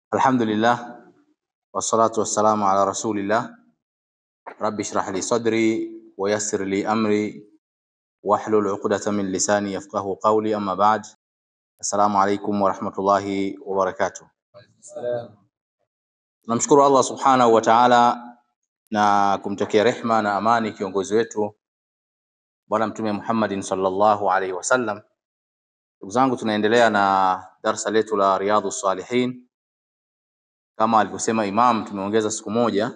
Alhamdulillah wassalatu wassalamu ala rasulillah rabbi shrah li sadri wa yassir li amri wahlul uqdatan min lisani yafqahu qawli amma ba'd. Assalamu alaikum warahmatullahi wabarakatuh. Tunamshukuru Allah subhanahu wa ta'ala na kumtakia rehma na amani kiongozi wetu Bwana Mtume Muhammadin sallallahu alaihi wasallam. Ndugu zangu, tunaendelea na darsa letu la Riyadhus Salihin kama alivyosema Imam, tumeongeza siku moja.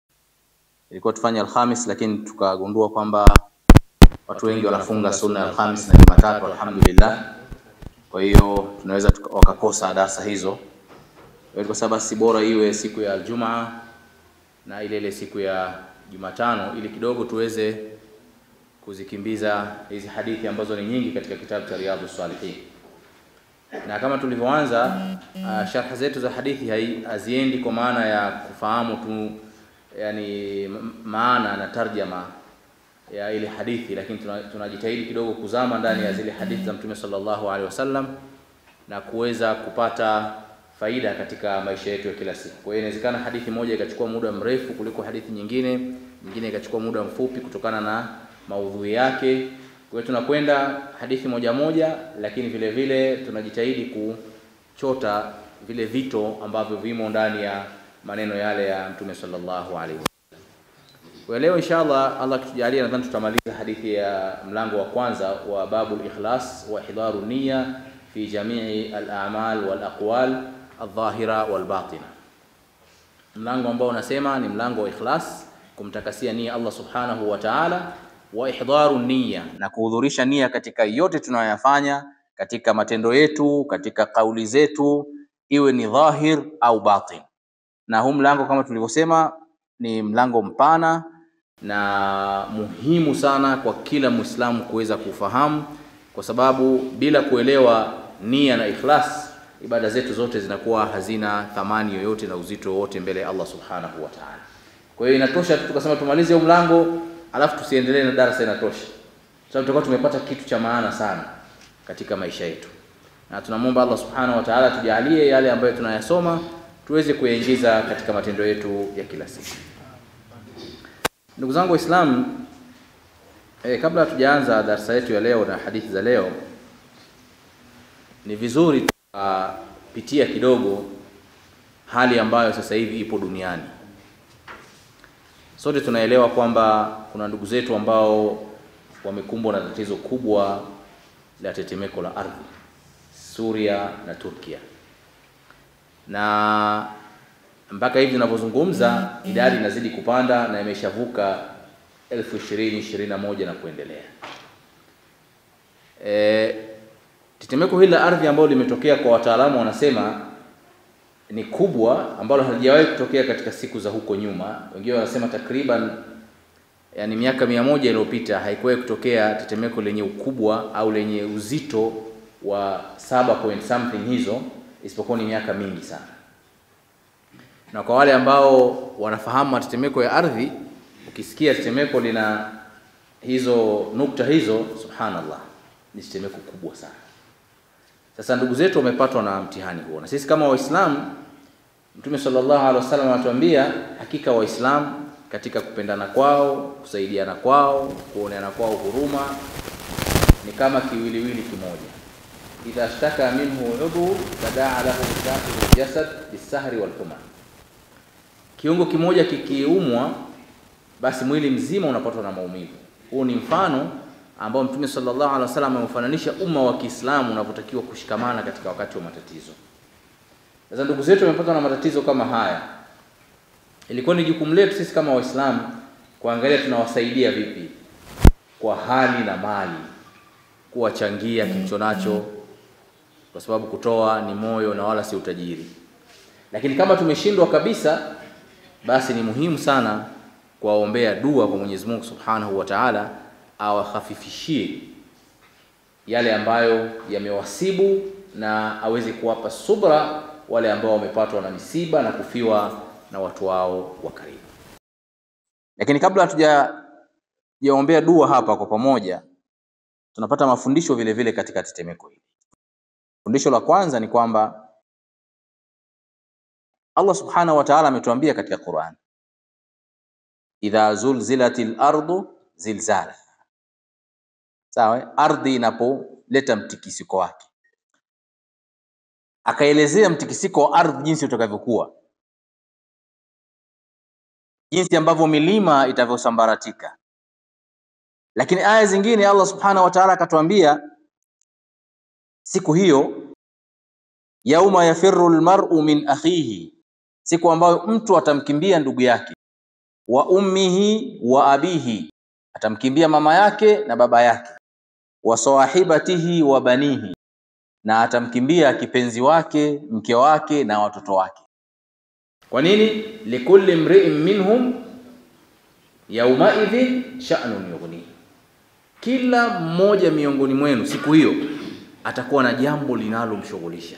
Ilikuwa tufanye Alhamis, lakini tukagundua kwamba watu wengi wanafunga sunna ya Alhamis na Jumatatu, alhamdulillah. Kwa hiyo tunaweza tuka- wakakosa darsa hizo. Kwa hiyo tukasema basi bora iwe siku ya Aljumaa na ile ile siku ya Jumatano ili kidogo tuweze kuzikimbiza hizi hadithi ambazo ni nyingi katika kitabu cha Riyadhus Salihin. Na kama tulivyoanza uh, sharha zetu za hadithi hai- haziendi kwa maana ya kufahamu tu yani m- maana na tarjama ya ile hadithi, lakini tuna- tunajitahidi kidogo kuzama ndani ya zile hadithi za Mtume sallallahu alaihi wasallam na kuweza kupata faida katika maisha yetu ya kila siku. Kwa hiyo inawezekana hadithi moja ikachukua muda mrefu kuliko hadithi nyingine, nyingine ikachukua muda mfupi kutokana na maudhui yake. Kwa hiyo tunakwenda hadithi moja moja, lakini vile vile tunajitahidi kuchota vile vito ambavyo vimo ndani ya maneno yale ya Mtume sallallahu alaihi wasallam. Kwa leo inshallah, Allah akitujalia, nadhani tutamaliza hadithi ya mlango wa kwanza wa babul ikhlas wa ihdaru niyya fi jamii al-a'mal wal aqwal adh-dhahira wal batina, mlango ambao unasema ni mlango wa ikhlas, kumtakasia nia Allah subhanahu wa ta'ala, wa ihdharu niyya, na kuhudhurisha nia katika yote tunayoyafanya, katika matendo yetu, katika kauli zetu, iwe ni dhahir au batin. Na huu mlango kama tulivyosema ni mlango mpana na muhimu sana kwa kila Muislamu kuweza kufahamu, kwa sababu bila kuelewa nia na ikhlas, ibada zetu zote zinakuwa hazina thamani yoyote na uzito wowote mbele ya Allah subhanahu wa ta'ala. Kwa hiyo inatosha tu tukasema tumalize huu mlango, alafu tusiendelee na darasa, inatosha sababu tutakuwa tumepata kitu cha maana sana katika maisha yetu, na tunamwomba Allah subhanahu wa ta'ala tujalie yale ambayo tunayasoma tuweze kuyaingiza katika matendo yetu ya kila siku. Ndugu zangu Waislamu, eh, kabla hatujaanza darsa yetu ya leo na hadithi za leo, ni vizuri tukapitia kidogo hali ambayo sasa hivi ipo duniani. Sote tunaelewa kwamba kuna ndugu zetu ambao wamekumbwa na tatizo kubwa la tetemeko la ardhi, Suria na Turkia, na mpaka hivi tunavyozungumza idadi inazidi kupanda na imeshavuka elfu ishirini ishirini na moja na kuendelea. E, tetemeko hili la ardhi ambalo limetokea kwa wataalamu wanasema ni kubwa, ambalo halijawahi kutokea katika siku za huko nyuma. Wengine wanasema takriban yani miaka mia moja iliyopita haikuwahi kutokea tetemeko lenye ukubwa au lenye uzito wa saba point something hizo, isipokuwa ni miaka mingi sana na kwa wale ambao wanafahamu matetemeko ya ardhi, ukisikia tetemeko lina hizo nukta hizo, subhanallah, ni tetemeko kubwa sana. Sasa ndugu zetu wamepatwa na mtihani huo, na sisi kama Waislamu, Mtume sallallahu alaihi wasallam anatuambia hakika Waislamu katika kupendana kwao, kusaidiana kwao, kuoneana kwao huruma ni kama kiwiliwili kimoja. idha shtaka minhu udhu tadaa lahu sahiru jasad bisahri walhuma kiungo kimoja kikiumwa, basi mwili mzima unapatwa na maumivu. Huu ni mfano ambao Mtume sallallahu alaihi wasallam ameufananisha umma wa Kiislamu unavyotakiwa kushikamana katika wakati wa matatizo. Sasa ndugu zetu wamepatwa na matatizo kama haya, ilikuwa ni jukumu letu sisi kama Waislamu kuangalia tunawasaidia vipi kwa hali na mali, kuwachangia kilicho nacho, kwa sababu kutoa ni moyo na wala si utajiri. Lakini kama tumeshindwa kabisa basi ni muhimu sana kuwaombea dua kwa Mwenyezi Mungu Subhanahu wa Ta'ala awahafifishie yale ambayo yamewasibu na aweze kuwapa subra wale ambao wamepatwa na misiba na kufiwa na watu wao wa karibu. Lakini kabla hatujaombea dua hapa kwa pamoja, tunapata mafundisho vile vile katika tetemeko hili. Fundisho la kwanza ni kwamba Allah subhanahu wa ta'ala ametuambia katika Qur'an, idha zulzilatil ardu zilzala, sawa, ardhi inapoleta mtikisiko wake. Akaelezea mtikisiko wa ardhi jinsi utakavyokuwa, jinsi ambavyo milima itavyosambaratika. Lakini aya zingine Allah subhanahu wa ta'ala akatuambia siku hiyo, yauma yafirru almar'u min akhihi, siku ambayo mtu atamkimbia ndugu yake, wa ummihi wa abihi, atamkimbia mama yake na baba yake, wa sahibatihi wa banihi, na atamkimbia kipenzi wake, mke wake na watoto wake. Kwa nini? likulli mri'in minhum yaumaidhin sha'nun yughni, kila mmoja miongoni mwenu siku hiyo atakuwa na jambo linalomshughulisha.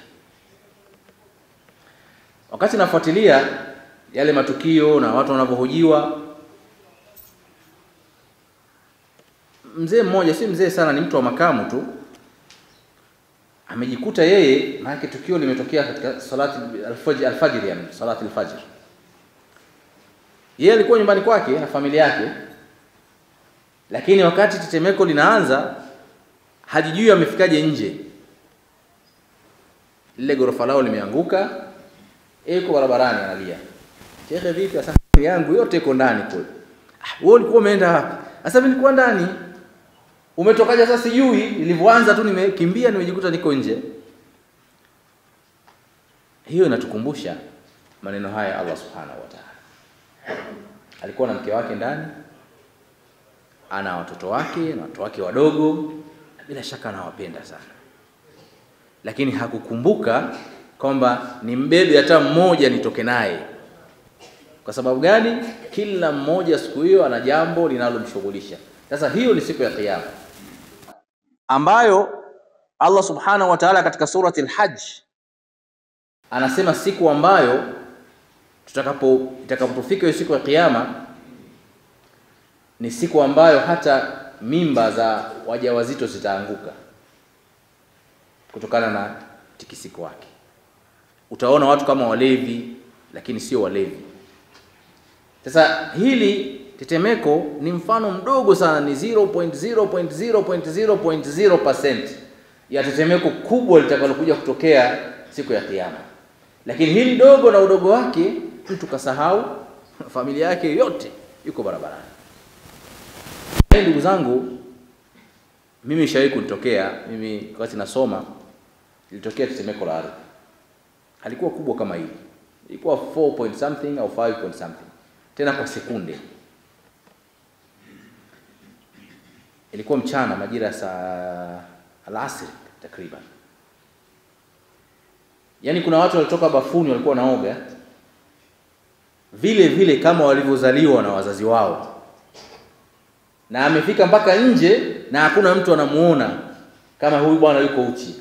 Wakati nafuatilia yale matukio na watu wanavyohojiwa, mzee mmoja, si mzee sana, ni mtu wa makamu tu, amejikuta yeye, maana tukio limetokea katika salati alfajr, alfajr yani salati alfajr. Yeye alikuwa nyumbani kwake na familia yake, lakini wakati tetemeko linaanza hajijui amefikaje nje. Lile ghorofa lao limeanguka, yuko barabarani analia, shekhe, vipi? Sasa yangu yote iko ndani kule. Ah, wewe ulikuwa umeenda wapi? Sasa mimi nilikuwa ndani. Umetokaje? Sasa sijui, nilivyoanza tu nimekimbia, nimejikuta niko nje. Hiyo inatukumbusha maneno haya Allah subhanahu wa ta'ala. Alikuwa na mke wake ndani, ana watoto wake na watoto wake wadogo bila shaka anawapenda sana, lakini hakukumbuka kwamba ni mbebe hata mmoja nitoke naye. Kwa sababu gani? Kila mmoja siku hiyo ana jambo linalomshughulisha. Sasa hiyo ni siku ya Kiyama ambayo Allah subhanahu wa ta'ala katika surati al-Hajj anasema siku ambayo tutakapo itakapofika hiyo siku ya Kiyama ni siku ambayo hata mimba za wajawazito zitaanguka kutokana na tikisiko wake. Utaona watu kama walevi, lakini sio walevi. Sasa hili tetemeko ni mfano mdogo sana, ni 0.0.0.0.0% ya tetemeko kubwa litakalokuja kutokea siku ya Kiyama. Lakini hili dogo na udogo wake, mtu kasahau, familia yake yote yuko barabarani. Ndugu zangu, mimi ishawahi kunitokea mimi, wakati nasoma ilitokea tetemeko la ardhi, halikuwa kubwa kama hili, ilikuwa 4 point something au 5 point something, tena kwa sekunde. Ilikuwa mchana majira ya saa alasiri takriban, yaani kuna watu walitoka bafuni walikuwa wanaoga vile vile kama walivyozaliwa na wazazi wao na amefika mpaka nje na hakuna mtu anamuona kama huyu bwana yuko uchi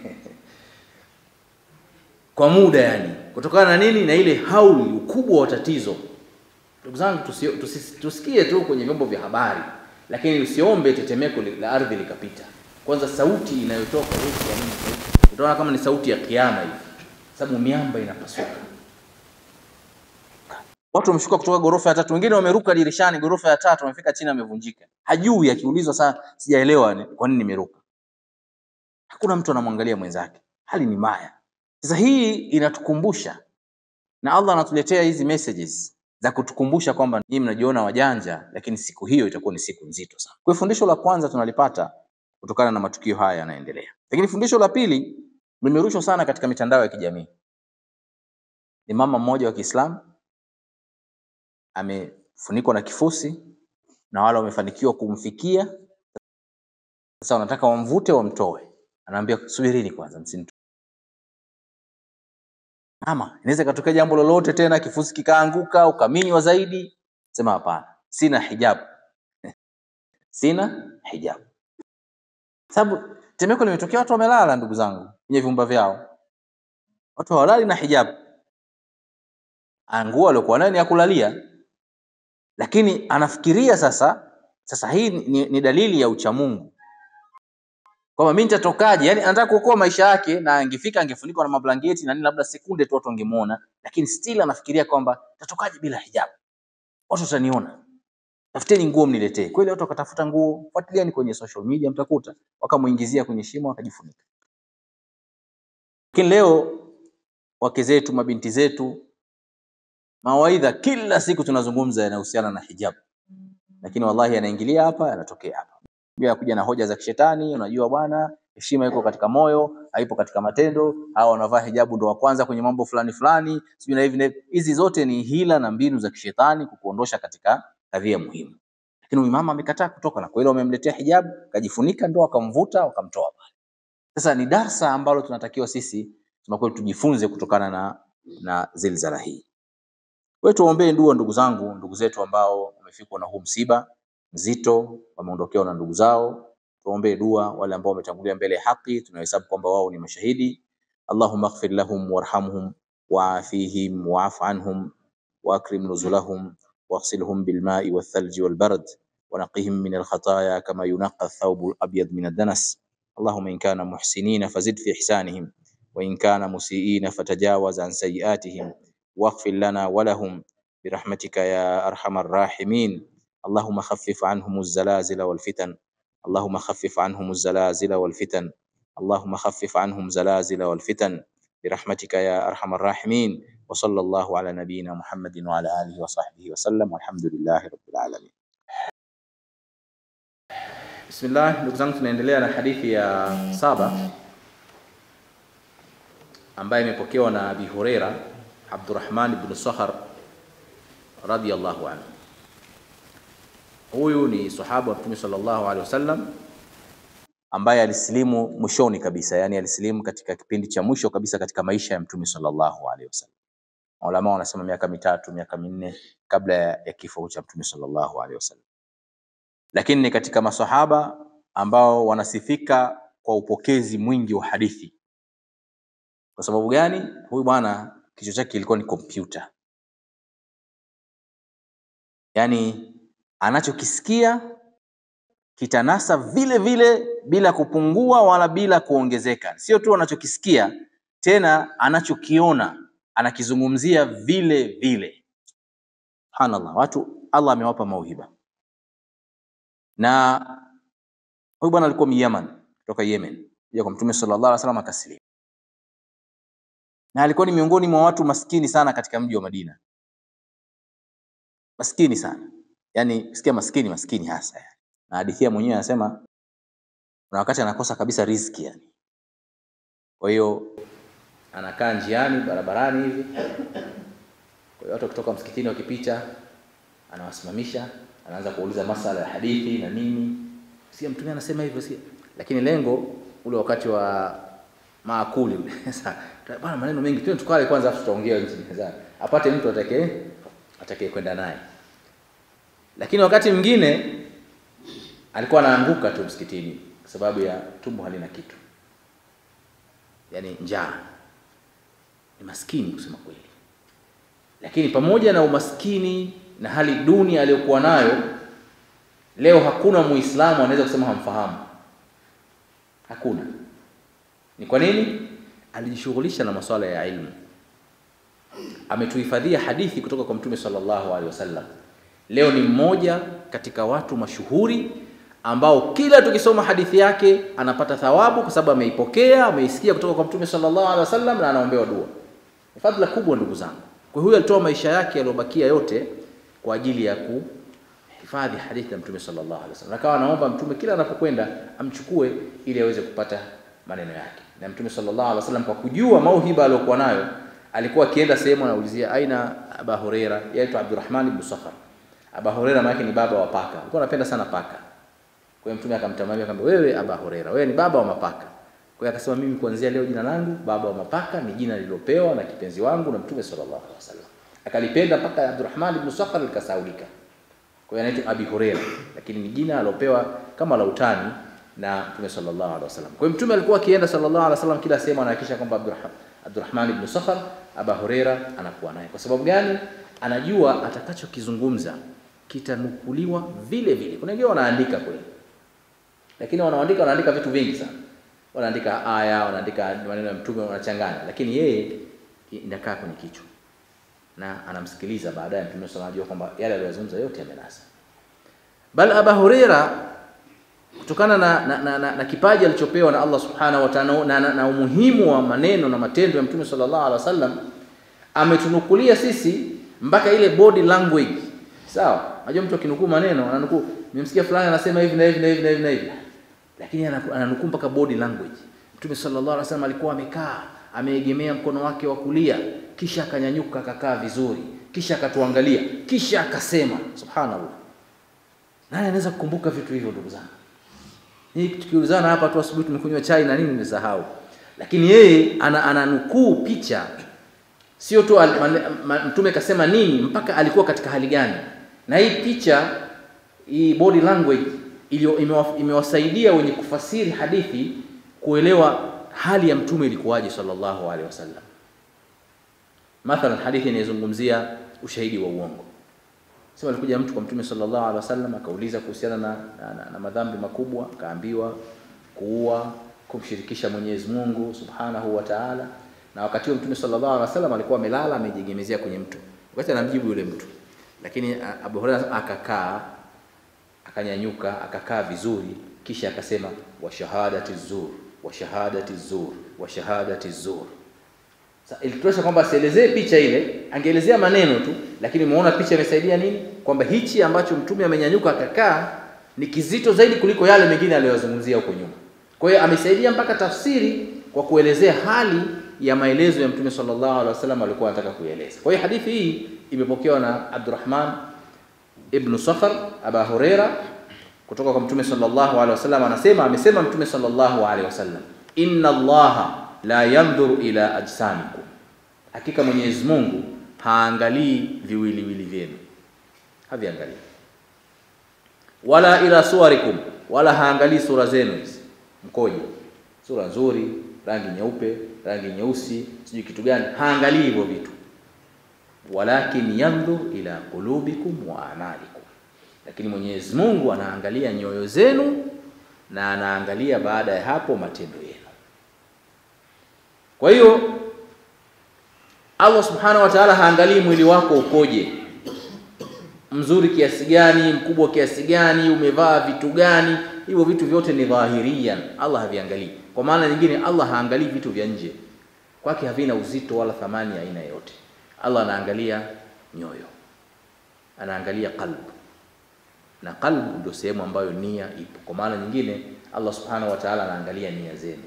kwa muda yani, kutokana na nini? Na ile hauli, ukubwa wa tatizo. Ndugu zangu, tusi, tusi, tusikie tu kwenye vyombo vya habari, lakini usiombe tetemeko la ardhi likapita. Kwanza sauti inayotoka utaona kama ni sauti ya kiama hivi, sababu miamba inapasuka. Watu wameshuka kutoka ghorofa ya tatu, wengine wameruka dirishani ghorofa ya tatu, wamefika chini, amevunjika. Hajui, akiulizwa saa, sijaelewa kwa nini nimeruka. Hakuna mtu anamwangalia mwenzake, hali ni mbaya. Sasa hii inatukumbusha na Allah anatuletea hizi messages za kutukumbusha kwamba nyinyi mnajiona wajanja, lakini siku hiyo itakuwa ni siku nzito sana. Kwa fundisho la kwanza tunalipata kutokana na matukio haya yanaendelea, lakini fundisho la pili limerushwa sana katika mitandao ya kijamii. Ni mama mmoja wa Kiislamu amefunikwa na kifusi na wale wamefanikiwa kumfikia. Sasa wanataka wamvute wamtoe, anaambia subirini kwanza, msinitoe. Ama inaweza ikatokea jambo lolote tena, kifusi kikaanguka ukaminywa zaidi, sema hapana, sina hijabu sina hijabu. Sababu temeko limetokea, watu wamelala, ndugu zangu, kwenye vyumba vyao, watu hawalali na hijabu. Nguo aliokuwa nayo ni ya kulalia lakini anafikiria sasa. Sasa hii ni, ni dalili ya uchamungu. kwamba mimi nitatokaje? Yani anataka kuokoa maisha yake, na angefika angefunikwa na mablanketi na nini, labda sekunde tu watu wangemuona, lakini still anafikiria kwamba nitatokaje bila hijab, watu wataniona, tafuteni nguo mniletee. Kweli watu wakatafuta nguo, fuatilieni kwenye social media, mtakuta wakamuingizia kwenye shimo akajifunika. Lakini leo wake zetu, mabinti zetu, mawaidha kila siku tunazungumza yanahusiana na hijab, lakini wallahi yanaingilia hapa, yanatokea hapa pia kuja na hoja za kishetani. Unajua bwana, heshima iko katika moyo, haipo katika matendo. Hao wanavaa hijabu ndo wa kwanza kwenye mambo fulani fulani, sijui na hivi na hivi. Hizi zote ni hila na mbinu za kishetani kukuondosha katika kadhia muhimu. Lakini huyu mama amekataa kutoka, na kweli wamemletea hijabu, kajifunika, ndo wakamvuta wakamtoa pale. Sasa ni darsa ambalo tunatakiwa sisi tunakuwa tujifunze kutokana na na zilzala hii. Kwa hiyo tuombee dua, ndugu zangu, ndugu zetu ambao wamefikwa na huu msiba mzito, wameondokewa na ndugu zao. Tuombee dua wale ambao wametangulia mbele ya haki, tunahesabu kwamba wao ni mashahidi. Allahumma ighfir lahum warhamhum wa'afihim wa'fu anhum وأكرم نزلهم واغسلهم بالماء والثلج والبرد ونقهم من الخطايا كما ينقى الثوب الأبيض من الدنس اللهم إن كانوا محسنين فزد في إحسانهم وإن كانوا مسيئين فتجاوز عن سيئاتهم واغفر لنا ولهم برحمتك يا أرحم الراحمين اللهم خفف عنهم الزلازل والفتن اللهم خفف عنهم الزلازل والفتن اللهم خفف عنهم زلازل والفتن برحمتك يا أرحم الراحمين وصلى الله على نبينا محمد وعلى آله وصحبه وسلم والحمد لله رب العالمين Bismillah, ndugu zangu, tunaendelea na hadithi ya saba ambayo imepokewa na Abi Huraira Abdurrahman ibn Sakhar radhiyallahu anhu. Huyu ni sahaba wa Mtume sallallahu alaihi wasallam ambaye alisilimu mwishoni kabisa, yani alisilimu katika kipindi cha mwisho kabisa katika maisha ya Mtume sallallahu alaihi wasallam. Maulama wanasema miaka mitatu, miaka minne kabla ya, ya kifo cha Mtume sallallahu alaihi wasallam, lakini ni katika masahaba ambao wanasifika kwa upokezi mwingi wa hadithi. Kwa sababu gani? Huyu bwana kichwa chake kilikuwa ni kompyuta, yaani anachokisikia kitanasa vile vile bila kupungua wala bila kuongezeka. Sio tu anachokisikia, tena anachokiona anakizungumzia vile vile. Subhanallah, watu Allah amewapa mauhiba. Na huyu bwana alikuwa Myaman, kutoka Yemen, kuja kwa Mtume sallallahu alaihi wasallam akasilimu, na alikuwa ni miongoni mwa watu maskini sana katika mji wa Madina, maskini sana, yani sikia, maskini maskini hasa yani. Na hadithia mwenyewe anasema kuna wakati anakosa kabisa riziki yani. Kwa hiyo anakaa njiani barabarani hivi, kwa hiyo watu kutoka msikitini wakipita, anawasimamisha, anaanza kuuliza masala ya hadithi na nini, si mtume anasema hivyo, si lakini lengo ule wakati wa maakuli ule sasa bwana, maneno mengi tu, tukale kwanza, afu tutaongea nchi apate mtu atakaye atakaye kwenda naye. Lakini wakati mwingine alikuwa anaanguka tu msikitini kwa sababu ya tumbo halina kitu, yaani njaa. Ni maskini kusema kweli, lakini pamoja na umaskini na hali duni aliyokuwa nayo, leo hakuna Muislamu anaweza kusema hamfahamu. Hakuna. Ni kwa nini? Alijishughulisha na masuala ya ilmu, ametuhifadhia hadithi kutoka kwa Mtume sallallahu alaihi wasallam. Leo ni mmoja katika watu mashuhuri ambao kila tukisoma hadithi yake anapata thawabu kwa sababu ameipokea, ameisikia kutoka kwa Mtume sallallahu alaihi wasallam na anaombewa dua. Ni fadhila kubwa ndugu zangu. Kwa huyo alitoa maisha yake yaliyobakia yote kwa ajili ya kuhifadhi hadithi ya Mtume sallallahu alaihi wasallam. Akawa anaomba Mtume kila anapokwenda amchukue ili aweze kupata maneno yake. Na Mtume sallallahu alaihi wasallam kwa kujua mauhiba aliyokuwa nayo, alikuwa akienda sehemu anaulizia aina Aba Huraira, yaitwa Abdurrahman ibn Sakhar. Aba Huraira maana ni baba wa paka. Alikuwa anapenda sana paka. Kwa hiyo Mtume akamtamania akamwambia, wewe Aba Huraira, wewe ni baba wa mapaka. Kwa hiyo akasema, mimi kuanzia leo jina langu baba wa mapaka ni jina lililopewa na kipenzi wangu na Mtume sallallahu alaihi wasallam. Akalipenda mpaka Abdurrahman ibn Sakhar likasaulika. Kwa hiyo anaitwa Abi Huraira, lakini ni jina alopewa kama la utani na Mtume sallallahu alaihi wasallam. Kwa hiyo Mtume alikuwa akienda sallallahu alaihi wasallam kila sehemu anahakikisha kwamba Abdurrahman Abdurrahman ibn Sakhar Aba Huraira anakuwa naye. Kwa sababu gani? Anajua atakachokizungumza kitanukuliwa vile vile. Kuna wengine wanaandika kweli, lakini wanaandika wanaandika vitu vingi sana, wanaandika aya, wanaandika maneno ya mtume, wanachanganya, lakini yeye inakaa kwenye kichwa na anamsikiliza baadaye mtume sallallahu alayhi wasallam, kwamba yale aliyozungumza yote yamenasa. Bal Aba Huraira kutokana na, na, na, na, na kipaji alichopewa na Allah subhanahu wa ta'ala na, na, na umuhimu wa maneno na matendo ya mtume sallallahu alaihi wasallam ametunukulia sisi mpaka ile body language. Sawa, unajua mtu akinukuu maneno ananukuu, nimemsikia fulani anasema hivi na hivi na hivi na hivi na hivi, lakini ananukuu mpaka body language. Mtume sallallahu alaihi wasallam alikuwa amekaa ameegemea mkono wake wa kulia, kisha akanyanyuka akakaa vizuri, kisha akatuangalia, kisha akasema. Subhanallah, nani anaweza kukumbuka vitu hivyo, ndugu zangu? Hii tukiulizana hapa tu asubuhi tumekunywa chai na nini nimesahau. Lakini yeye ana ananukuu picha sio tu mtume kasema nini mpaka alikuwa katika hali gani. Na hii picha hii body language iliyo imewasaidia wenye kufasiri hadithi kuelewa hali ya mtume ilikuwaje sallallahu alaihi wasallam. Mathalan hadithi inayozungumzia ushahidi wa uongo. Sema alikuja mtu kwa Mtume sallallahu alaihi wasallam akauliza kuhusiana na, na, na, na madhambi makubwa, akaambiwa kuua, kumshirikisha Mwenyezi Mungu Subhanahu wa Ta'ala. Na wakati huo Mtume sallallahu alaihi wasallam alikuwa amelala amejiegemezea kwenye mtu, wakati anamjibu yule mtu, lakini Abu Hurairah akakaa, akanyanyuka, akakaa vizuri, kisha akasema wa shahadati zur wa shahadati zur wa shahadati zur sasa ilitosha kwamba asielezee picha ile, angeelezea maneno tu, lakini umeona picha imesaidia nini? Kwamba hichi ambacho mtume amenyanyuka akakaa ni kizito zaidi kuliko yale mengine aliyozungumzia huko nyuma. Kwa hiyo amesaidia mpaka tafsiri kwa kuelezea hali ya maelezo ya mtume sallallahu alaihi wasallam alikuwa anataka kueleza. Kwa hiyo hadithi hii imepokewa na Abdurrahman ibn Sakhar Aba Huraira kutoka kwa mtume sallallahu alaihi wasallam, anasema amesema mtume sallallahu alaihi wasallam, inna Allaha la yandhuru ila ajsamikum, hakika Mwenyezi Mungu haangalii viwiliwili vyenu, haviangalii. Wala ila suwarikum, wala haangalii sura zenu hizi mkoje, sura nzuri, rangi nyeupe, rangi nyeusi, sijui kitu gani, haangalii hivyo vitu. Walakin yandhur ila qulubikum wa amalikum, lakini Mwenyezi Mungu anaangalia nyoyo zenu na anaangalia baada ya hapo matendo yenu. Kwa hiyo Allah subhanahu wa ta'ala haangalii mwili wako ukoje, mzuri kiasi gani, mkubwa kiasi gani, umevaa vitu gani. Hivyo vitu vyote ni dhahirian, Allah haviangalii. Kwa maana nyingine, Allah haangalii vitu vya nje, kwake havina uzito wala thamani ya aina yoyote. Allah anaangalia nyoyo, anaangalia qalbu, na qalbu ndio sehemu ambayo nia ipo. Kwa maana nyingine, Allah subhanahu wa ta'ala anaangalia nia zenu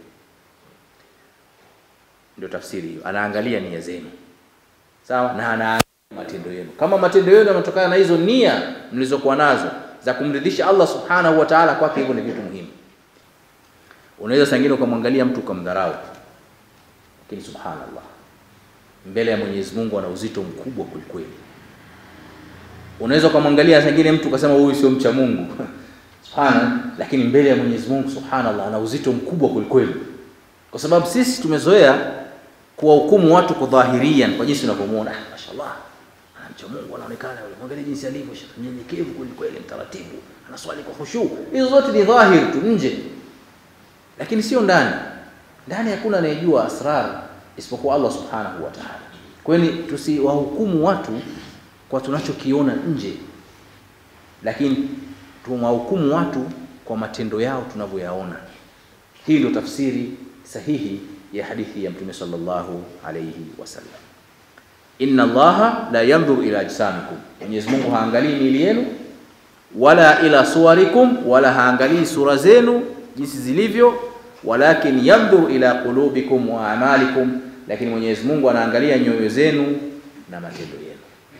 ndio tafsiri hiyo, anaangalia nia zenu sawa, na anaangalia matendo yenu. Kama matendo yenu yanatokana na hizo nia mlizokuwa nazo za kumridhisha Allah subhanahu wa ta'ala, kwake hivyo ni vitu muhimu. Unaweza sangine ukamwangalia mtu ukamdharau, lakini subhanallah, mbele ya Mwenyezi Mungu ana uzito mkubwa kwelikweli. Unaweza ukamwangalia sangine mtu ukasema huyu sio mcha Mungu subhana, lakini mbele ya Mwenyezi Mungu subhanallah ana uzito mkubwa kwelikweli, kwa sababu sisi tumezoea kuwahukumu watu kwa dhahirian, kwa jinsi unavyomuona. Ah, mashallah anamcha Mungu, anaonekana yule, mwangalie jinsi alivyo, mnyenyekevu kweli kweli, mtaratibu, anaswali kwa khushu. Hizo zote ni dhahir tu nje, lakini sio ndani. Ndani hakuna anayejua asrar isipokuwa Allah subhanahu wa ta'ala. Kwa hiyo tusiwahukumu watu kwa tunachokiona nje, lakini tuwahukumu watu kwa matendo yao tunavyoyaona. Hii ndio tafsiri sahihi ya hadithi ya Mtume sallallahu alayhi wasallam. Inna Allaha la yanzuru ila ajsamikum, Mwenyezi Mungu haangalii miili yenu, wala ila suwarikum, wala haangalii sura zenu jinsi zilivyo, walakin yanzuru ila qulubikum wa amalikum, lakini Mwenyezi Mungu anaangalia nyoyo zenu na matendo yenu.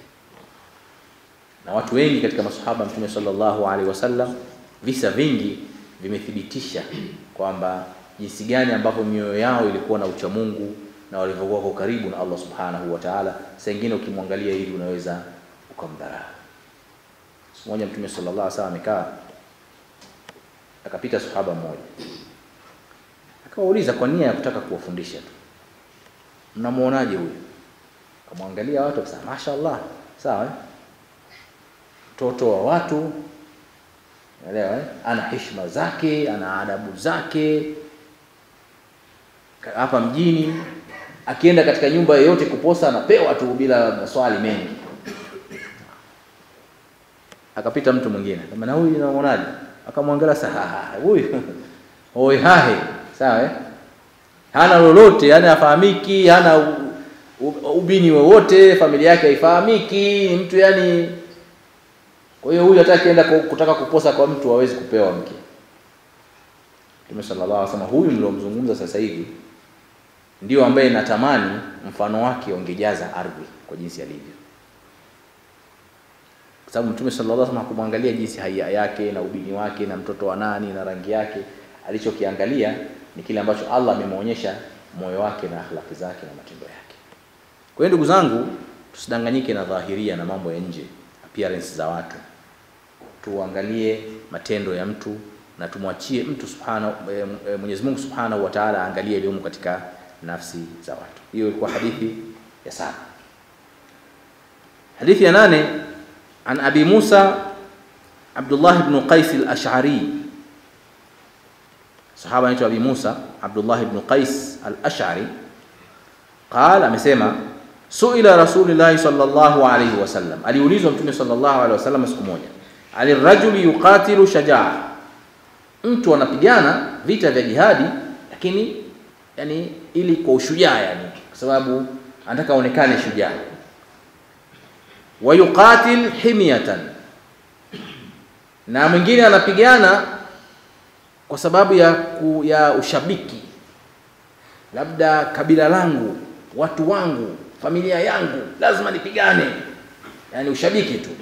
Na watu wengi katika masahaba Mtume sallallahu alaihi wasallam, visa vingi vimethibitisha kwamba jinsi gani ambavyo mioyo yao ilikuwa na uchamungu na walivyokuwa kwa karibu na Allah subhanahu wa ta'ala. Saa ingine ukimwangalia hivi unaweza ukamdharau. Siku moja Mtume sallallahu alaihi wasallam amekaa, akapita sahaba mmoja, akawauliza kwa nia ya kutaka kuwafundisha tu, mnamuonaje huyu? Akamwangalia watu akasema, mashaallah, sawa eh? mtoto wa watu, elewa eh? ana heshima zake, ana adabu zake hapa mjini, akienda katika nyumba yoyote kuposa anapewa tu bila maswali mengi. Akapita mtu mwingine, kama na huyu unamwonaje? Akamwangalia sasa, huyu oi hahe, sawa eh? hana lolote, yani hafahamiki, hana u, u, ubini wowote, familia yake haifahamiki, ni mtu yani. Kwa hiyo huyu hata akienda kutaka kuposa kwa mtu hawezi kupewa mke. Mtume sallallahu alaihi wasallam, huyu mliomzungumza sasa hivi ndio ambaye natamani mfano wake ungejaza ardhi kwa jinsi alivyo, kwa sababu Mtume sallallahu alaihi wasallam hakumwangalia jinsi haya yake na ubini wake na mtoto wa nani na rangi yake. Alichokiangalia ni kile ambacho Allah amemwonyesha moyo wake na akhlaki zake na matendo yake. Kwa hiyo ndugu zangu, tusidanganyike na dhahiria na mambo ya nje, appearance za watu, tuangalie matendo ya mtu na tumwachie mtu subhanahu e, e, Mwenyezi Mungu Subhanahu wa Ta'ala aangalie yaliyomo katika nafsi za watu. Hiyo ilikuwa hadithi ya saba. Hadithi ya nane, an Abi Musa Abdullah ibn Qais al-Ash'ari, sahaba anaitwa Abi Musa Abdullah ibn Qais al-Ash'ari, qala, amesema suila Rasulullah sallallahu alayhi wasallam, aliulizwa Mtume sallallahu alayhi wasallam siku moja, alirajuli yuqatilu shajaa mtu anapigana vita vya jihadi, lakini yani ili kwa ushujaa, yani kwa sababu anataka aonekane shujaa. Wa yuqatil himyatan, na mwingine anapigana kwa sababu ya, ku, ya ushabiki, labda kabila langu, watu wangu, familia yangu, lazima nipigane, yani ushabiki tu.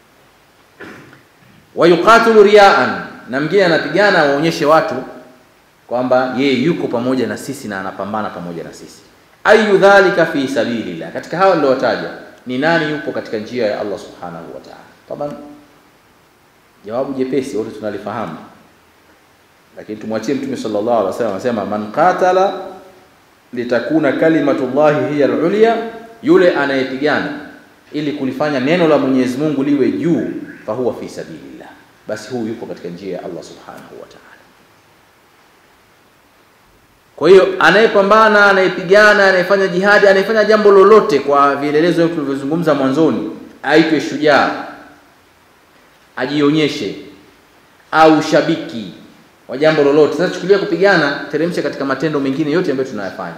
Wa yuqatilu riyaan na mwingine anapigana waonyeshe watu kwamba yeye yuko pamoja na sisi na anapambana pamoja na sisi. Ayu dhalika fi sabilillah, katika hawa niliotaja ni nani yupo katika njia ya Allah subhanahu wa ta'ala? Taban, jawabu jepesi wote tunalifahamu, lakini tumwachie Mtume sallallahu alaihi wasallam anasema, man qatala litakuna kalimatullahi hiya al-ulya, yule anayepigana ili kulifanya neno la Mwenyezi Mungu liwe juu, fahuwa fi sabilillah basi huyu yupo katika njia ya Allah subhanahu wa ta'ala. Kwa hiyo anayepambana, anayepigana, anayefanya jihadi, anayefanya jambo lolote kwa vielelezo tulivyozungumza mwanzoni, aitwe shujaa, ajionyeshe, au shabiki wa jambo lolote. Sasa chukulia kupigana, teremsha katika matendo mengine yote ambayo tunayafanya.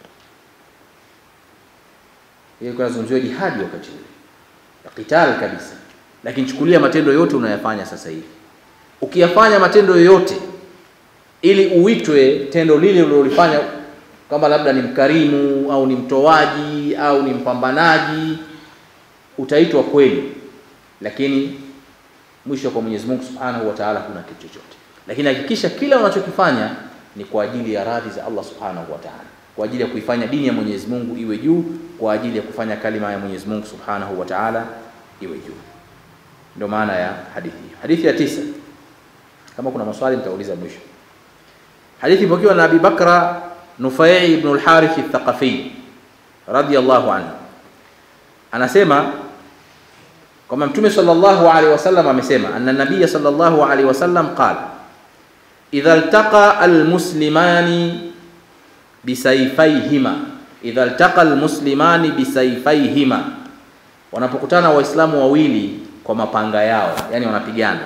Hiyo kwa nazungumziwa jihadi wakati ule, qital kabisa lakini chukulia matendo yote unayafanya sasa hivi. Ukiyafanya matendo yoyote ili uitwe tendo lile ulilofanya, kama labda ni mkarimu au ni mtoaji au ni mpambanaji, utaitwa kweli, lakini mwisho kwa Mwenyezi Mungu Subhanahu wa Ta'ala kuna kitu chochote. Lakini hakikisha kila unachokifanya ni kwa ajili ya radhi za Allah Subhanahu wa Ta'ala, kwa ajili ya kuifanya dini ya Mwenyezi Mungu iwe juu, kwa ajili ya kufanya kalima ya Mwenyezi Mungu Subhanahu wa Ta'ala iwe juu. Ndio maana ya hadithi hiyo. Hadithi ya tisa, kama kuna maswali nitauliza mwisho. Hadithi ipokewa na Abi Bakra Nufai ibn al-Harith al-Thaqafi radiyallahu anhu, anasema kwamba Mtume sallallahu alaihi wasallam amesema, anna nabiyya sallallahu alaihi wasallam qala idha iltaqa almuslimani bisayfayhima, idha iltaqa almuslimani bisayfayhima, wanapokutana waislamu wawili kwa mapanga yao, yani wanapigana.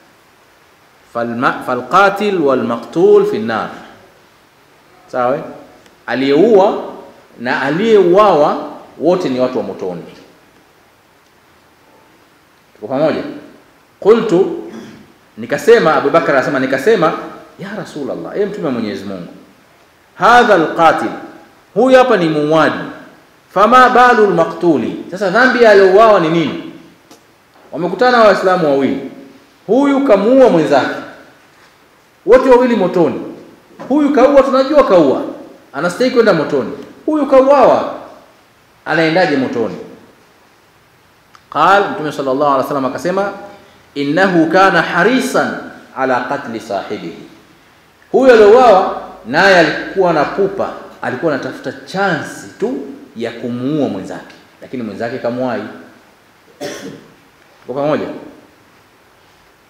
Falqatil walmaqtul fi nnar, sawa. Aliyeua na aliyeuawa wote ni watu wa motoni. Tuko pamoja? Qultu, nikasema. Abu Bakar anasema nikasema, ya Rasulullah, e mtume wa Mwenyezi Mungu, hadha alqatil, huyu hapa ni muuaji, fama balu almaqtuli, sasa dhambi aliyouawa ni nini? Wamekutana Waislamu wawili, huyu kamuua mwenzake, wote wawili motoni. Huyu kaua, tunajua kaua, anastahili kwenda motoni. Huyu kauawa, anaendaje motoni? Qal, Mtume sallallahu alaihi wasallam akasema, innahu kana harisan ala qatli sahibihi, huyu aliouawa naye alikuwa na pupa, alikuwa anatafuta chansi tu ya kumuua mwenzake, lakini mwenzake kamwai. Kwa pamoja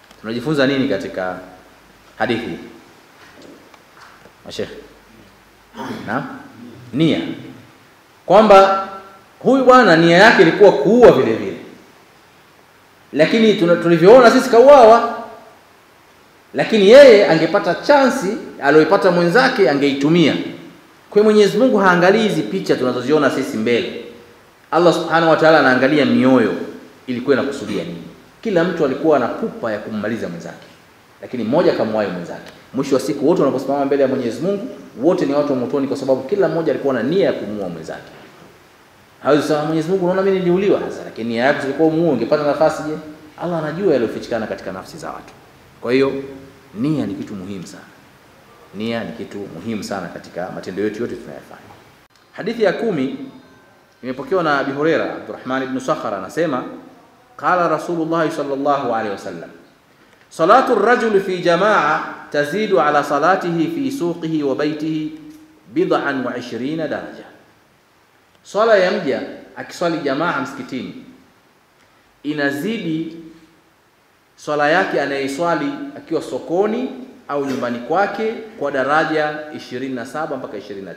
tunajifunza nini katika hadithi hii? Mashekhe, na nia, kwamba huyu bwana nia yake ilikuwa kuua vile vile, lakini tulivyoona sisi kauawa, lakini yeye angepata chansi aliyoipata mwenzake angeitumia. Kwa Mwenyezi Mungu haangalii hizi picha tunazoziona sisi mbele. Allah Subhanahu wa Ta'ala anaangalia mioyo ilikuwa inakusudia nini. Kila mtu alikuwa na pupa ya kummaliza mwenzake, lakini mmoja kamwahi mwenzake. Mwisho wa siku wote wanaposimama mbele ya Mwenyezi Mungu, wote ni watu wa motoni, kwa sababu kila mmoja alikuwa na nia ya kumuua mwenzake. Hawezi kusema Mwenyezi Mungu, unaona mimi niliuliwa sasa, lakini nia yako ilikuwa umuue, ungepata nafasi. Je, Allah anajua yaliyofichikana katika nafsi za watu. Kwa hiyo nia ni kitu muhimu sana. Nia ni kitu muhimu sana katika matendo yetu yote tunayofanya. Hadithi ya kumi imepokewa na Abi Huraira, Abdurrahman ibn Sakhar anasema qala Rasulullah sallallahu alaihi wasallam salatu rajuli fi jamaa tazidu ala salatihi fi suqihi wa baitihi bid'an wa ishirina daraja, swala ya mja akiswali jamaa msikitini inazidi swala yake anayeswali akiwa sokoni au nyumbani kwake kwa daraja 27 mpaka 29.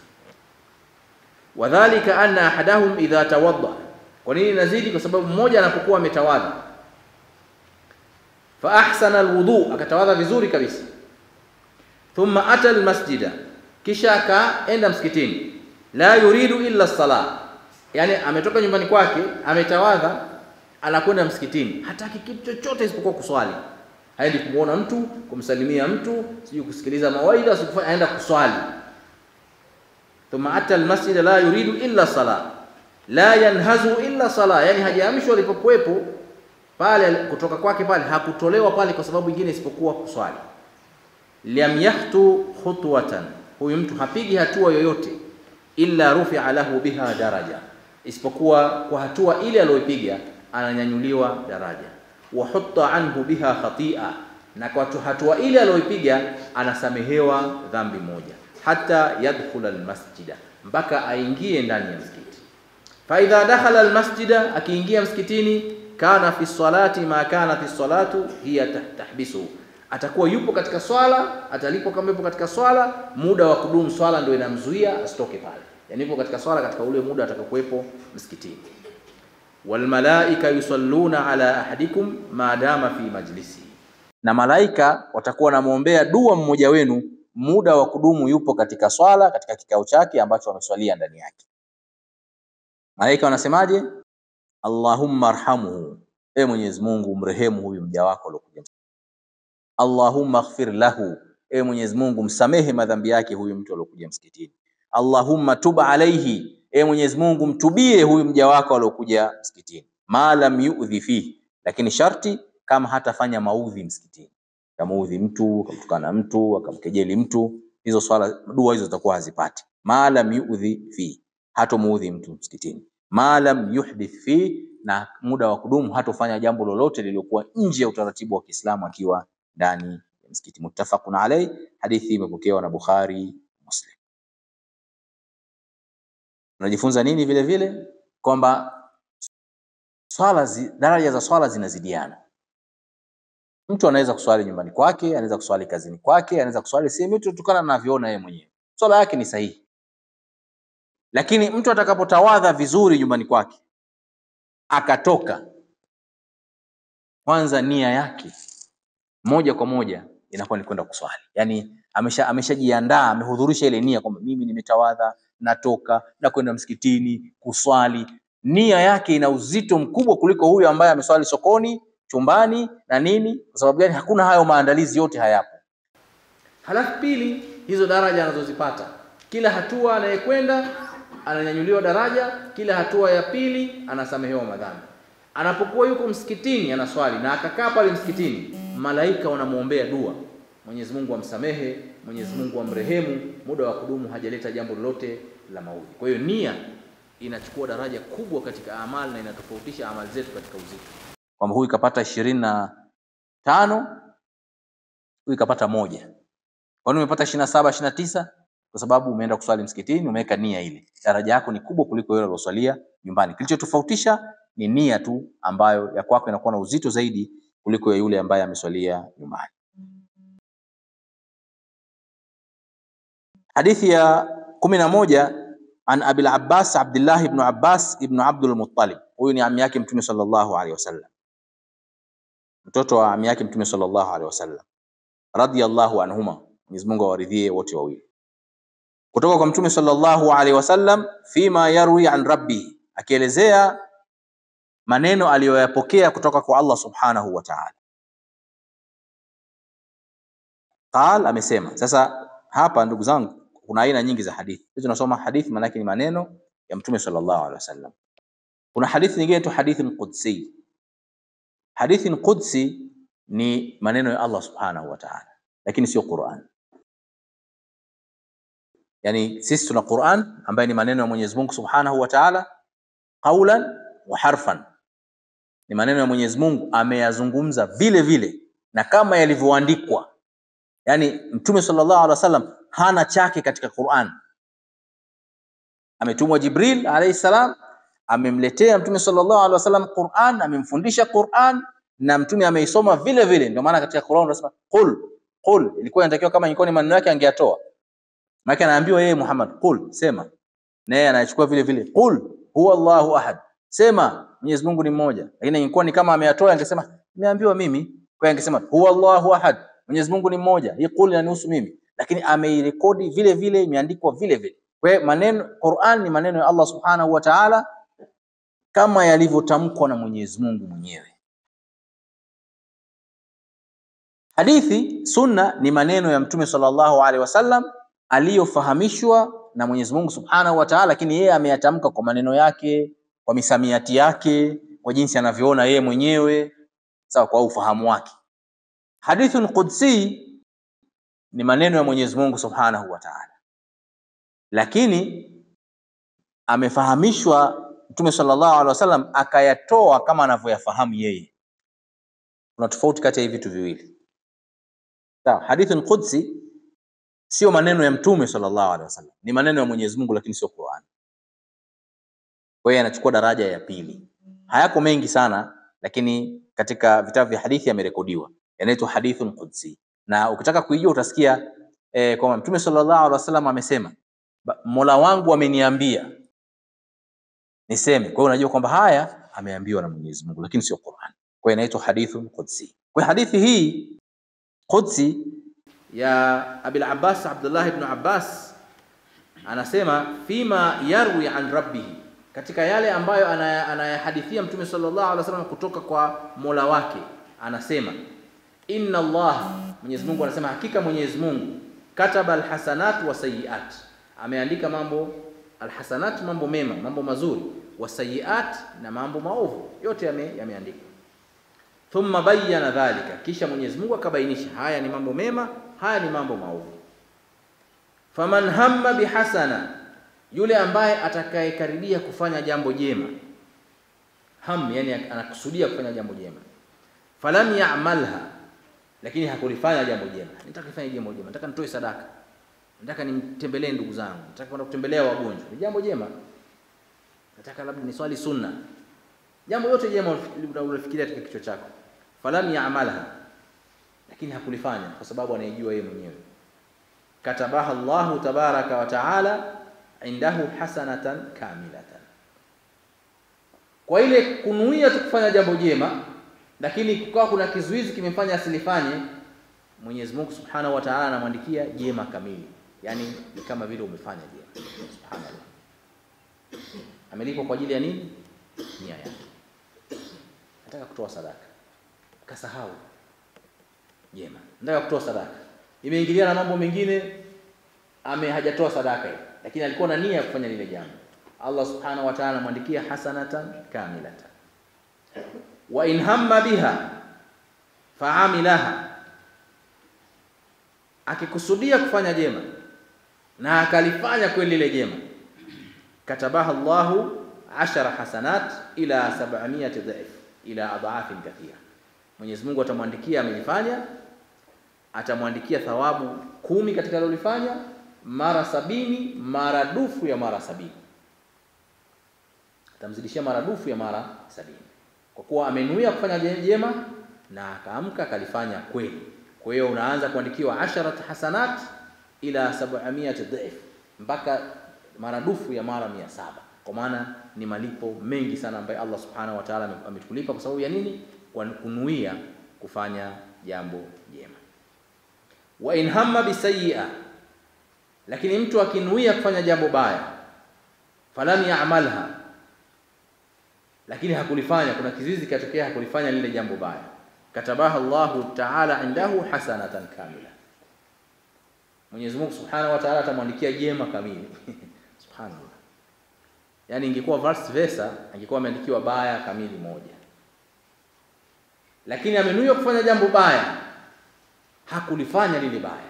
Wadhalika anna ahadahum idha tawadda. Kwa nini inazidi? Kwa sababu mmoja anapokuwa ametawadha, fa ahsana alwudu, akatawadha vizuri kabisa, thumma ata almasjida, kisha akaenda msikitini, la yuridu illa sala, yani ametoka nyumbani kwake ametawadha, anakwenda msikitini, hataki kitu chochote isipokuwa kuswali haendi kumwona mtu, kumsalimia mtu, sijui kusikiliza mawaidha, sikufanya, aenda kuswali. Thumma ata almasjid la yuridu illa sala la yanhazu illa sala, yani hajaamshwa alipokuwepo pale kutoka kwake pale, hakutolewa pale kwa sababu nyingine isipokuwa kuswali. Lam yahtu khutwatan, huyu mtu hapigi hatua yoyote, illa rufia lahu biha daraja, isipokuwa kwa hatua ile aliyoipiga ananyanyuliwa daraja wahutta anhu biha khatia, na kwa hatua ile aliyoipiga anasamehewa dhambi moja, hata yadkhula almasjida, mpaka aingie ndani ya msikiti. Fa idha dakhala almasjida, akiingia msikitini, kana fi salati ma kana fi salatu hiya tahbisu, atakuwa yupo katika swala, atalipo kama yupo katika swala, muda wa kudumu swala ndio inamzuia asitoke pale, yani yupo katika swala katika ule muda atakapokuwepo msikitini walmalaika yusalluna ala ahadikum ma dama fi majlisi, na malaika watakuwa wanamwombea dua mmoja wenu muda wa kudumu yupo katika swala, katika kikao chake ambacho wameswalia ndani yake. Malaika wanasemaje? Allahumma arhamhu, e Mwenyezi Mungu mrehemu huyu mja wako aliokuja. Allahumma ighfir lahu, e Mwenyezi Mungu msamehe madhambi yake huyu mtu aliokuja msikitini. Allahumma tub alaihi E Mwenyezi Mungu mtubie huyu mja wako aliokuja msikitini, ma lam yu'dhi fihi, lakini sharti kama hatafanya maudhi msikitini, kamuudhi mtu, akamtukana mtu, akamkejeli mtu, hizo swala dua hizo zitakuwa hazipati. Ma lam yu'dhi fihi, hatomuudhi mtu msikitini. Ma lam yuhdith fihi, na muda wa kudumu hatofanya jambo lolote lililokuwa nje ya utaratibu wa Kiislamu akiwa ndani ya msikiti. Muttafaqun alayhi, hadithi imepokewa na Bukhari, Muslim. Unajifunza nini vile vile? Kwamba swala zi, daraja za swala zinazidiana. Mtu anaweza kuswali nyumbani kwake, anaweza kuswali kazini kwake, anaweza kuswali sehemu yote kutokana na anavyoona yeye mwenyewe, swala yake ni sahihi. Lakini mtu atakapotawadha vizuri nyumbani kwake akatoka, kwanza nia yake moja kwa moja inakuwa ni kwenda kuswali, yaani amesha ameshajiandaa, amehudhurisha ile nia kwamba mimi nimetawadha natoka na kwenda msikitini kuswali. Nia yake ina uzito mkubwa kuliko huyu ambaye ameswali sokoni, chumbani na nini. Kwa sababu gani? Hakuna hayo maandalizi yote hayapo. Halafu pili, hizo daraja anazozipata, kila hatua anayekwenda ananyanyuliwa daraja, kila hatua ya pili anasamehewa madhambi. Anapokuwa yuko msikitini anaswali na akakaa pale msikitini, malaika wanamwombea dua, Mwenyezi Mungu amsamehe, Mwenyezi Mungu amrehemu, muda wa kudumu hajaleta jambo lolote la maudhi. Kwa hiyo nia inachukua daraja kubwa katika amali na inatofautisha amali zetu katika uzito, kwamba huyu kapata ishirini na tano huyu kapata moja. Kwa nini umepata ishirini na saba ishirini na tisa? Kwa sababu umeenda kuswali msikitini, umeweka nia ile. Daraja yako ni kubwa kuliko yule aliyoswalia nyumbani. Kilichotofautisha ni nia tu, ambayo ya kwako inakuwa na uzito zaidi kuliko ya yule ambaye ameswalia nyumbani. Hadithi ya kumi na moja an Abil Abbas Abdullah ibn Abbas ibn Abdul Muttalib, huyu ni ami yake Mtume sallallahu alaihi wasallam, mtoto wa ami yake Mtume sallallahu alaihi wasallam, radiyallahu anhuma, Mwenyezi Mungu awaridhie wote wawili, kutoka kwa Mtume sallallahu alaihi wasallam, fima yarwi an rabbi, akielezea maneno aliyoyapokea kutoka kwa Allah subhanahu wa ta'ala. Qal, amesema. Sasa hapa ndugu zangu, kuna aina nyingi za hadithi. Sisi tunasoma hadithi maana yake ni maneno ya Mtume sallallahu alaihi wasallam. Kuna hadithi nyingine tu hadithi qudsi. Hadithi qudsi ni maneno ya Allah subhanahu wa ta'ala, lakini sio Qur'an. Yani sisi tuna Qur'an ambaye ni maneno ya Mwenyezi Mungu subhanahu wa ta'ala, qaulan wa harfan, ni maneno ya Mwenyezi Mungu ameyazungumza vile vile na kama yalivyoandikwa. Yani Mtume sallallahu alaihi wasallam hana chake katika Qur'an. Ametumwa Jibril alayhi salam, amemletea Mtume sallallahu alaihi wasallam Qur'an, amemfundisha Qur'an na Mtume ameisoma vile vile. Ndio maana katika Qur'an tunasema qul qul, ilikuwa inatakiwa kama ilikuwa ni maneno yake angeyatoa, maana anaambiwa yeye Muhammad, qul, sema, na yeye anachukua vile vile, qul huwa Allahu ahad, sema Mwenyezi Mungu ni mmoja. Lakini ingekuwa ni kama ameyatoa, angesema nimeambiwa mimi, kwa hiyo angesema huwa Allahu ahad, Mwenyezi Mungu ni mmoja, hii qul inanihusu mimi lakini ameirekodi vile vile, imeandikwa vile vile. Kwa hiyo maneno Qur'an ni maneno ya Allah Subhanahu wa Ta'ala kama yalivyotamkwa na Mwenyezi Mungu mwenyewe. Hadithi sunna ni maneno ya Mtume sallallahu alaihi wasallam aliyofahamishwa na Mwenyezi Mungu Subhanahu wa Ta'ala, lakini yeye ameyatamka kwa maneno yake, kwa misamiati yake, kwa jinsi anavyoona yeye mwenyewe, sawa, kwa ufahamu wake. Hadithun qudsi ni maneno ya Mwenyezi Mungu Subhanahu wa Ta'ala, lakini amefahamishwa Mtume sallallahu alaihi wasallam akayatoa kama anavyoyafahamu yeye. Kuna tofauti kati ya hivi vitu viwili. Sawa, hadithun qudsi sio maneno ya Mtume sallallahu alaihi wasallam, ni maneno ya Mwenyezi Mungu, lakini sio Qur'an. Kwa hiyo anachukua daraja ya pili. Hayako mengi sana, lakini katika vitabu vya hadithi yamerekodiwa, yanaitwa hadithun qudsi na ukitaka kuijua utasikia eh, kwamba Mtume sallallahu alaihi wasallam amesema, Mola wangu ameniambia niseme. Kwa hiyo unajua kwamba haya ameambiwa na Mwenyezi Mungu, lakini sio Qur'an. Kwa hiyo inaitwa hadithun qudsi. Kwa hiyo hadithi hii qudsi ya Abil Abbas Abdullah ibn Abbas anasema fima yarwi an rabbihi, katika yale ambayo anayahadithia Mtume sallallahu alaihi wasallam kutoka kwa Mola wake, anasema inna Allah, Mwenyezi Mungu anasema hakika Mwenyezi Mungu kataba alhasanat wa sayiat, ameandika mambo alhasanat, mambo mema, mambo mazuri, wa sayiat, na mambo maovu, yote yame, yameandikwa. Thumma bayyana dhalika, kisha Mwenyezi Mungu akabainisha haya ni mambo mema, haya ni mambo maovu. Faman hamma bihasana, yule ambaye atakayekaribia kufanya jambo jema, ham, yani anakusudia kufanya jambo jema, falam ya'malha lakini hakulifanya jambo jema. Nataka nifanye jambo jema, nataka nitoe sadaka, nataka nimtembelee ndugu zangu, nataka kwenda kutembelea wagonjwa, ni jambo jema. Nataka labda niswali sunna, jambo yote jema unafikiria katika kichwa chako, falam ya'malha, lakini hakulifanya kwa sababu anaijua yeye mwenyewe. Katabaha Allahu tabaraka wa taala indahu hasanatan kamilatan, kwa ile kunuia tu kufanya jambo jema lakini kukawa kuna kizuizi kimefanya asilifanye, Mwenyezi Mungu Subhanahu wa Ta'ala anamwandikia jema kamili, yaani ni kama vile umefanya jema. Subhanallah, amelipwa kwa ajili ya nini? Nia yake, nataka kutoa sadaka, kasahau jema, nataka kutoa sadaka, imeingiliana na mambo mengine, ame hajatoa sadaka ile, lakini alikuwa na nia ya kufanya lile jambo. Allah Subhanahu wa Ta'ala anamwandikia hasanatan kamilatan wa in hamma biha faamilaha, akikusudia kufanya jema na akalifanya kweli lile jema, katabaha Allahu ashara hasanat ila sab'amiyati dhaif ila adhafin kathira, Mwenyezi Mungu atamwandikia amelifanya, atamwandikia thawabu kumi katika alilofanya mara sabini maradufu ya mara sabini, atamzidishia maradufu ya mara sabini kwa kuwa amenuia kufanya jema na akaamka akalifanya kweli. Kwa hiyo unaanza kuandikiwa asharat hasanat ila 700 dhif, mpaka maradufu ya mara mia saba. Kwa maana ni malipo mengi sana ambayo Allah subhanahu wa ta'ala ametulipa kwa sababu ya nini? Kwa kunuia kufanya jambo jema. Wa in hamma bisayyi'a, lakini mtu akinuia kufanya jambo baya, falam ya'malha, lakini hakulifanya, kuna kizizi katokea, hakulifanya lile jambo baya, katabaha Allahu ta'ala indahu hasanatan kamila, Mwenyezi Mungu subhanahu wa ta'ala atamwandikia jema kamili subhanallah. Yaani ingekuwa vice versa, angekuwa ameandikiwa baya kamili moja, lakini amenuia kufanya jambo baya, hakulifanya lile baya.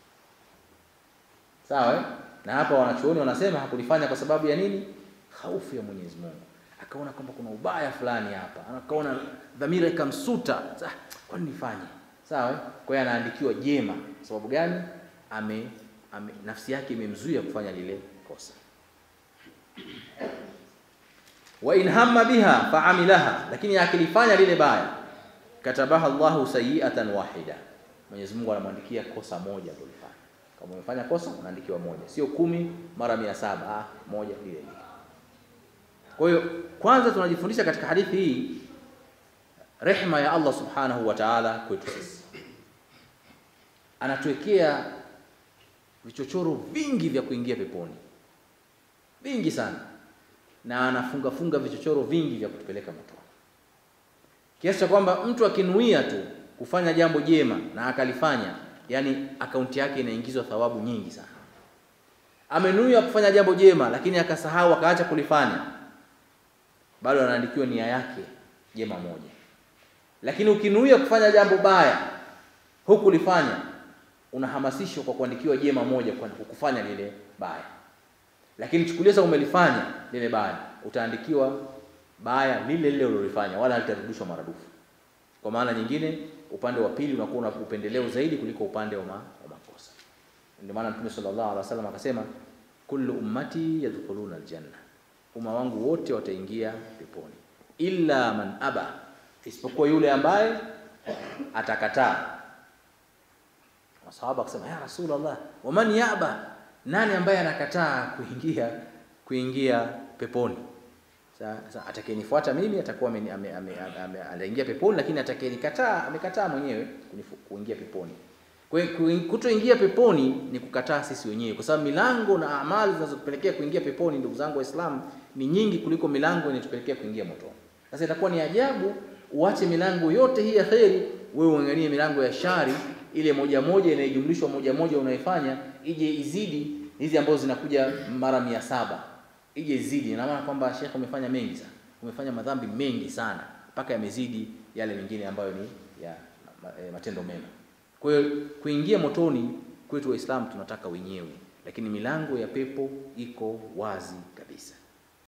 Sawa eh? Na hapa wanachuoni wanasema hakulifanya kwa sababu ya nini? Hofu ya Mwenyezi Mungu. Akaona kwamba kuna ubaya fulani hapa, akaona dhamira ikamsuta, kwani nifanye? Sawa eh? Kwa hiyo anaandikiwa jema. Sababu gani? Ame, ame nafsi yake imemzuia kufanya lile kosa. Wa in hamma biha faamilaha, lakini akilifanya lile baya, katabaha Allahu sayiatan wahida, Mwenyezi Mungu anamwandikia kosa moja alilofanya. Kama umefanya kosa unaandikiwa moja, sio kumi mara mia saba ah, moja lile lile. Kwa hiyo kwanza tunajifundisha katika hadithi hii rehma ya Allah subhanahu wa ta'ala kwetu sisi, anatuwekea vichochoro vingi vya kuingia peponi, vingi sana, na anafunga funga vichochoro vingi vya kutupeleka motoni, kiasi cha kwamba mtu akinuia tu kufanya jambo jema na akalifanya, yani akaunti yake inaingizwa thawabu nyingi sana. Amenuia kufanya jambo jema lakini akasahau akaacha kulifanya, bado anaandikiwa nia yake jema moja. Lakini ukinuia kufanya jambo baya hukulifanya, unahamasishwa kwa kuandikiwa jema moja kwa kufanya lile baya. Lakini chukulia sasa umelifanya lile baya, utaandikiwa baya lile lile ulilofanya, wala halitarudishwa maradufu. Kwa maana nyingine, upande wa pili unakuwa una upendeleo zaidi kuliko upande wa, ma, wa makosa. Ndio maana Mtume sallallahu alaihi wasallam akasema, kullu ummati yadkhuluna aljanna, umma wangu wote wataingia peponi, illa man aba, isipokuwa yule ambaye atakataa. Masahaba akasema, ya Rasulullah, waman yaba, nani ambaye anakataa kuingia kuingia peponi? Sasa atakayenifuata mimi atakuwa anaingia peponi, lakini atakayenikataa amekataa mwenyewe kuingia peponi. Kwa hiyo kutoingia peponi ni kukataa sisi wenyewe, kwa sababu milango na amali zinazotupelekea kuingia peponi, ndugu zangu Waislamu, ni nyingi kuliko milango inayotupelekea kuingia motoni. Sasa itakuwa ni ajabu uache milango yote hii ya kheri, wewe uangalie milango ya shari ile moja moja inayojumlishwa moja moja unaifanya ije izidi hizi ambazo zinakuja mara mia saba ije izidi. Ina maana kwamba Sheikh, umefanya mengi sana, umefanya madhambi mengi sana mpaka yamezidi yale mengine ambayo ni ya matendo mema. Kwa hiyo kuingia motoni kwetu Waislamu tunataka wenyewe, lakini milango ya pepo iko wazi kabisa.